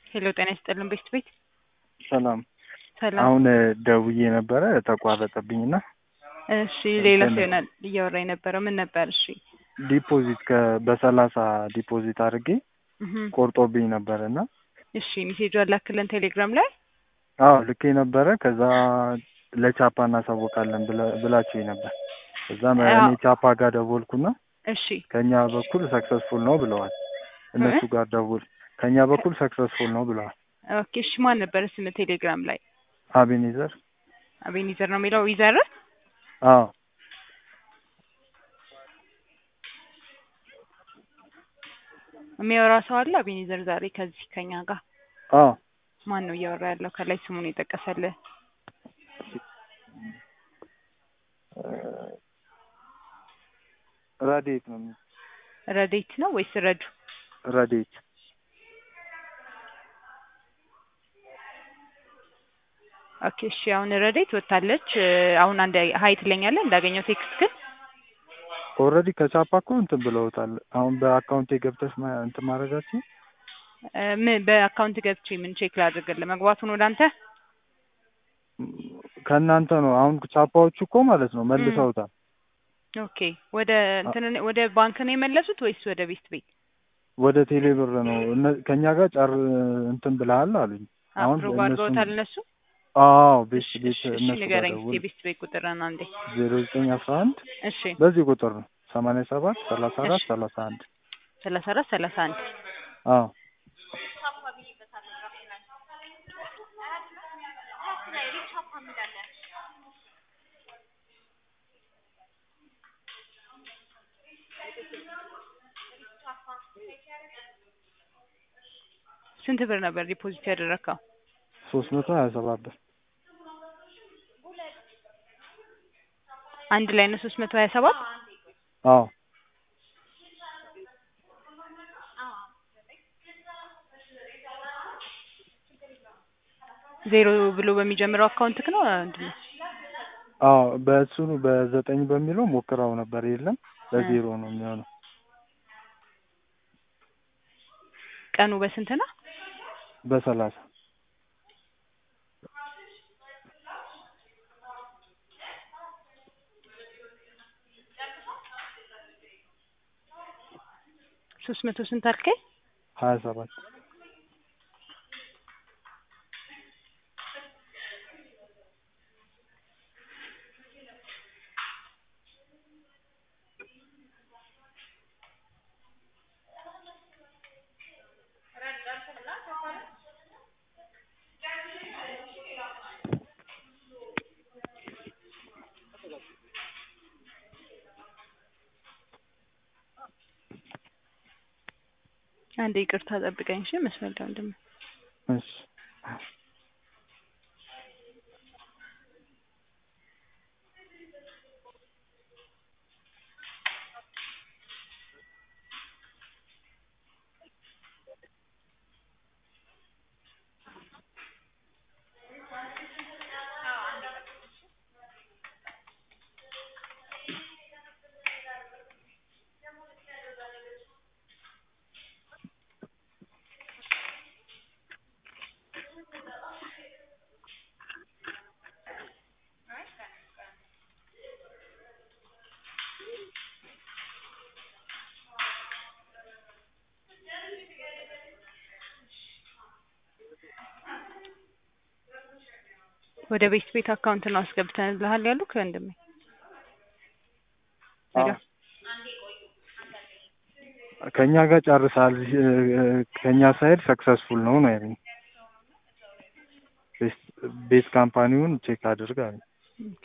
ሄሎ ጤና ይስጥልን ቤት ቤት ሰላም ሰላም። አሁን ደውዬ ነበረ ተቋረጠብኝና እሺ ሌላ ሰው ይሆናል እያወራ የነበረው ምን ነበር? እሺ ዲፖዚት ከ በሰላሳ ዲፖዚት አድርጌ እህ ቆርጦብኝ ነበረ እና እሺ ሜሴጁ አላክልን ቴሌግራም ላይ አዎ ልኬ ነበረ። ከዛ ለቻፓ እናሳውቃለን ብለ- ብላችሁኝ ነበር። ከዛ እኔ አዎ። ቻፓ ጋር ደወልኩና እሺ ከኛ በኩል ሰክሰስፉል ነው ብለዋል። እነሱ ጋር ደውል ከኛ በኩል ሰክሰስፉል ነው ብለዋል። ኦኬ እሺ ማን ነበር ስም ቴሌግራም ላይ አቤኔዘር አቤኒዘር ነው የሚለው ይዘር አዎ የሚያወራ ሰው አለ አቤኒዘር ዛሬ ከዚህ ከኛ ጋር አዎ ማን ነው እያወራ ያለው ከላይ ስሙን የጠቀሰልህ ረዴት ነው የሚለው። ረዴት ነው ወይስ ረዱ ረዴት ኦኬ እሺ አሁን ረዴት ወጥታለች እ፣ አሁን አንድ ሀይ ትለኛለህ እንዳገኘው ቴክስት ግን ኦልሬዲ ከቻፓ እኮ እንትን ብለውታል። አሁን በአካውንቴ ገብተሽ ማ- እንትን ማድረጋችሁ እ፣ ምን በአካውንት ገብቼ ምን ቼክ ላድርግልህ መግባቱን ወደ አንተ ከእናንተ ነው። አሁን ቻፓዎቹ እኮ ማለት ነው መልሰውታል። ኦኬ ወደ እንትን ወደ ባንክ ነው የመለሱት ወይስ ወደ ቤት ቤት ወደ ቴሌ ብር ነው እነ- ከእኛ ጋር ጨር እንትን ብለሃል አሉኝ። አሁን አፕሮቭ እነሱን- አድርገውታል እነሱ አዎ ቤት እሺ ቤት እሺ እሺ እነሱ ጋር ንገረኝ እስኪ ደውል የቤት ቤት ቁጥርን አንዴ ዜሮ ዘጠኝ አስራ አንድ እሺ በዚህ ቁጥር ነው ሰማንያ ሰባት ሰላሳ አራት እሺ። ሰላሳ አንድ ሰላሳ አራት ሰላሳ አንድ አዎ ስንት ብር ነበር ዲፖዚት ያደረግከው? ሶስት መቶ ሀያ ሰባት ብር አንድ ላይ ነው ሶስት መቶ ሀያ ሰባት አዎ ዜሮ ብሎ በሚጀምረው አካውንትክ ነው ምንድን ነው? አዎ በእሱ በዘጠኝ በሚለው ሞክራው ነበር የለም በዜሮ ነው የሚሆነው ቀኑ በስንት ነው? በሰላሳ ሶስት መቶ ስንት አልከኝ? ሀያ ሰባት አንዴ ይቅርታ ጠብቀኝ እሺ መስመር ላይ ወንድሜ እሺ ወደ ቤት ቤት አካውንት ነው አስገብተንልሃል ያሉክ ወንድሜ ሄሎ አዎ ከእኛ ጋር ጨርሳል ከእኛ ሳይድ ሰክሰስፉል ነው ነው ያለኝ ቤስ- ቤት ካምፓኒውን ቼክ አድርግ አለኝ ኦኬ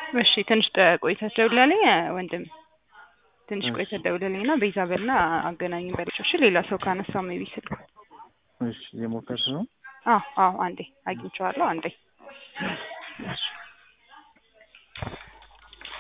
እሺ ትንሽ ጠ- ቆይተህ ደውላለኝ ወንድም ትንሽ እሺ። ቆይተህ ደውልልኝ እና ቤዛ በልና አገናኝ በላቸው። እሺ ሌላ ሰው ካነሳው ሜቢ ስልክ እሺ የሞከርሽ ነው? አዎ አዎ አንዴ አግኝቼዋለሁ አንዴ